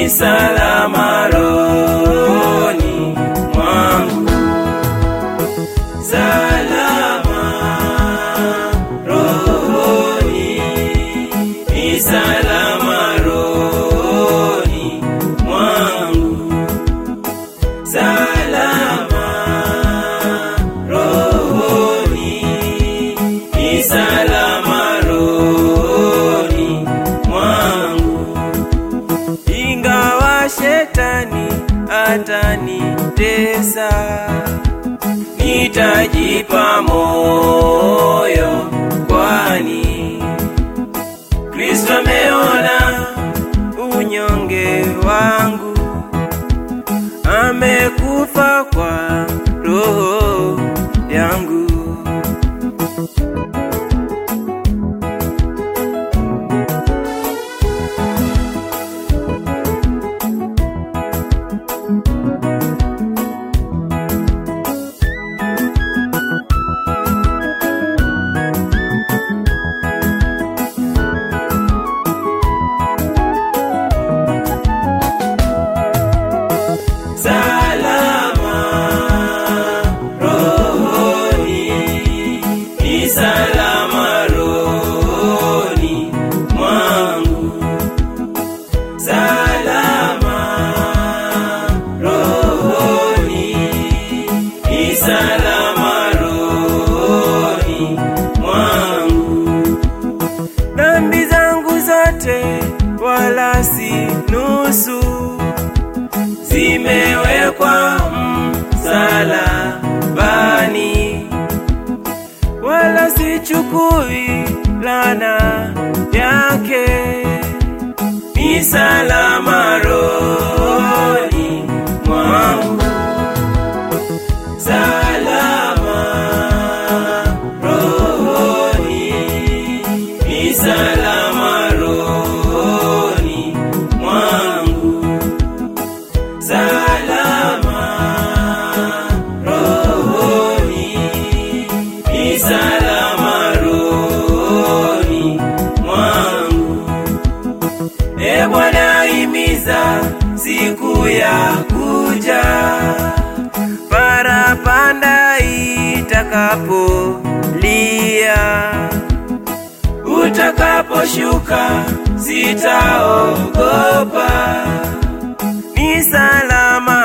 ni salama rohoni mwangu, salama rohoni, ni salama rohoni mwangu, salama rohoni, ni salama rohoni mwangu ingawa shetani atanitesa, nitajipa moyo, kwani Kristo ameona unyonge wangu, amekufa kwa roho yangu. salama rohoni, ni salama rohoni mwangu, salama rohoni, ni salama rohoni mwangu dhambi zangu zote wala si nusu, zimewekwa msalabani, wala sichukui lana yake, ni salama rohoni mwangu, salama rohoni, ni salama rohoni mwangu, salama rohoni, ni salama rohoni mwangu. E Bwana, himiza siku ya kuja, parapanda itakapolia, utakaposhuka sitaogopa, ni salama